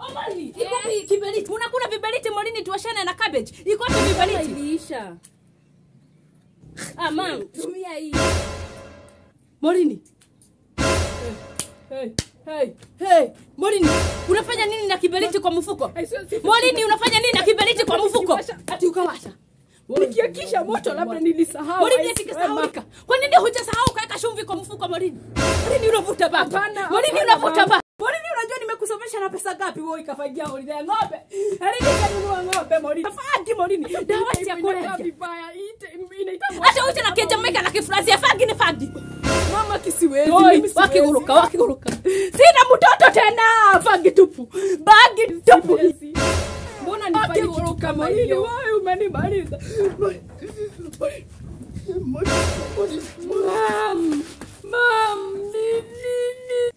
Omari, iko wapi kiberiti? Unakula viberiti Morini tuwashane na cabbage. Iko wapi viberiti? iliisha ah mam tumia hii Morini. Hey, hey, hey. Morini, unafanya nini na kiberiti kwa mfuko? Ai, sio- sio- Morini, unafanya nini na kiberiti kwa mfuko? Ati ukawasha. nikiakisha moto labda nilisahau Morini I eti swear, kisahaulika. Kwa nini hujasahau kuweka chumvi kwa mfuko Morini? Morini unavuta bangi. Hapana, Morini hapana, unavuta mama. bangi. Morini unajua nimekusomesha na pesa ngapi wewe ikafagia Morini ya ng'ombe? Hadi nikanunua ng'ombe Morini. Fagi Morini. Dawa Ina- ya inakaa kulevya. vibaya ite- inaitwa- Hata uje na kijamaica na kifransi ya fagi ni fagi. mama kisiwezi Oi, mimi siwezi. wakiguruka wakiguruka. Sina mtoto tena. Fagi tupu. Bagi tupu. Siwezi. mbona nifanye kitu Wakiguruka kama Morini, hiyo wewe umenimaliza. Mam, mam, ni nini?